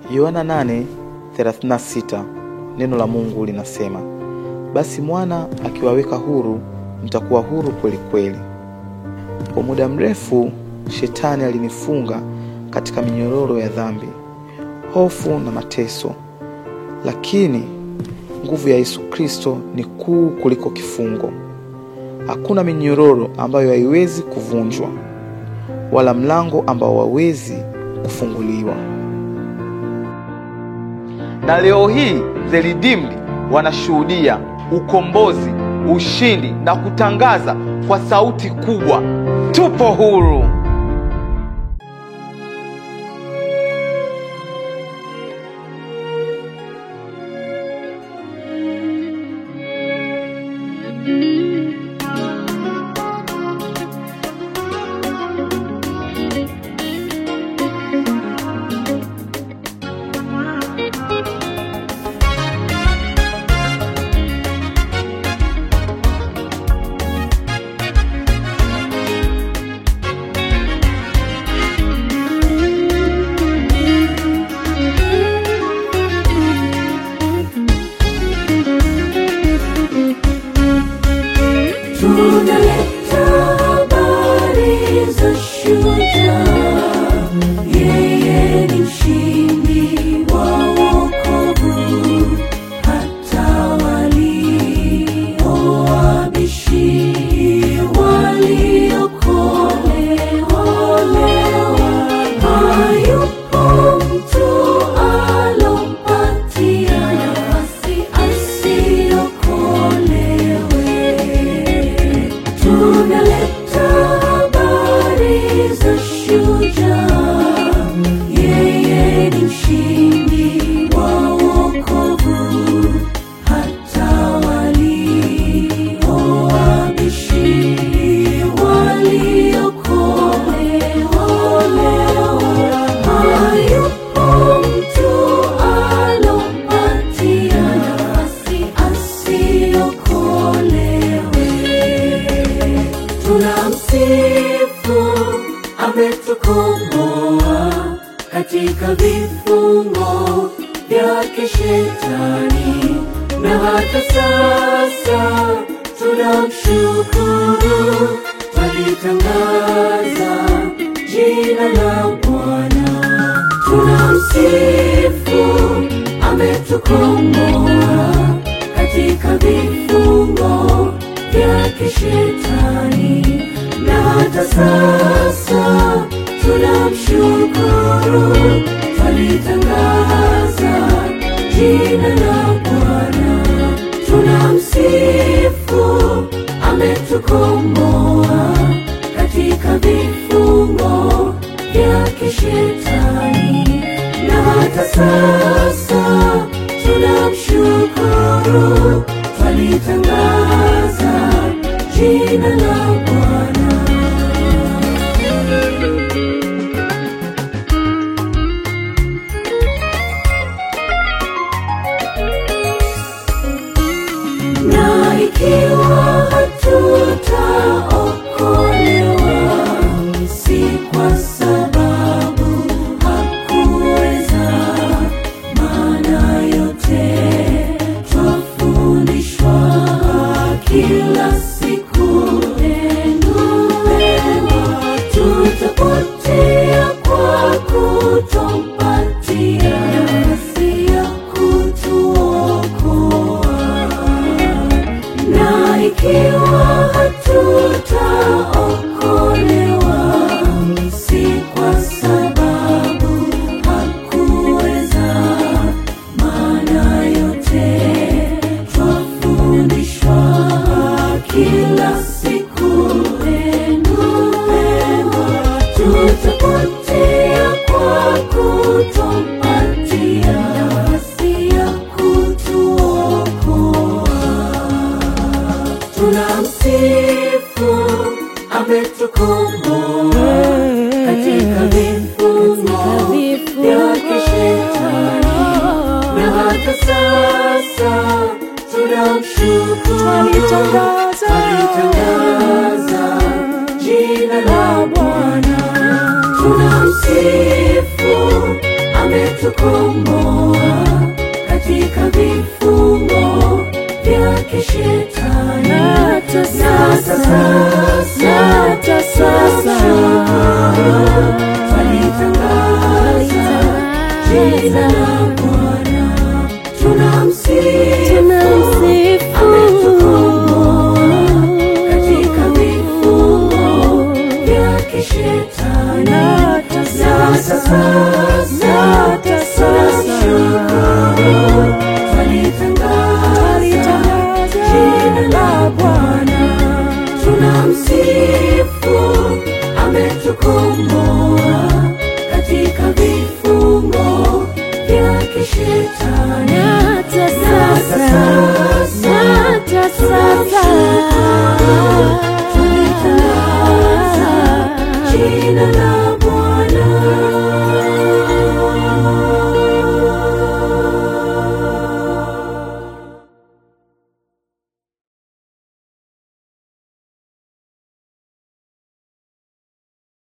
Yohana 8:36 neno la Mungu linasema, basi mwana akiwaweka huru mtakuwa huru kweli kweli. Kwa muda mrefu shetani alinifunga katika minyororo ya dhambi, hofu na mateso, lakini nguvu ya Yesu Kristo ni kuu kuliko kifungo. Hakuna minyororo ambayo haiwezi kuvunjwa wala mlango ambao hauwezi kufunguliwa. Na leo hii The Redeemed wanashuhudia ukombozi, ushindi na kutangaza kwa sauti kubwa, tupo huru. Tunaleta habari za shujaa, yeye ni mshindi wa wokovu, hata waliowabishi waliokolewa. Hayupo mtu alompatia nafasi asiokolewe. Tunaleta habari za shujaa, yeye ni mshindi wa wokovu, hata waliowabishi waliokolewa. Hayupo mtu alompatia nafasi asiokolewe. Tunamsifu, ametukomboa katika vifungo vyake Shetani, na hata sasa tunamshukuru, twalitangaza jina la Bwana. Tunamsifu, ametukomboa katika vifungo vyake Shetani, na hata sasa tunamshukuru, twalitangaza jina la Bwana. Tunamsifu, ametukomboa katika vifungo vyake Shetani, na hata sasa tunamshukuru, twalitangaza jina la Bwana. na ikiwa hatutaokolewa si kwa sababu hakuweza, maana yote twafundishwa kila siku neno mema, tutapotea kwa kutompatia nafasi ya kutuokoa na ikiwa hatutaokolewa si kwa sababu hakuweza, maana yote twafundishwa kila siku neno mema, tutapotea kwa kutompatia nafasi ya kutuokoa. Tunamsifu, ametukomboa katika vifungo vyake Shetani, na hata sasa tunamshukuru, Twalitangaza. twalitangaza jina la Bwana. Tunamsifu, ametukomboa katika vifungo vya kishetani hata na hata sasa, sasa hata sasa twamshukuru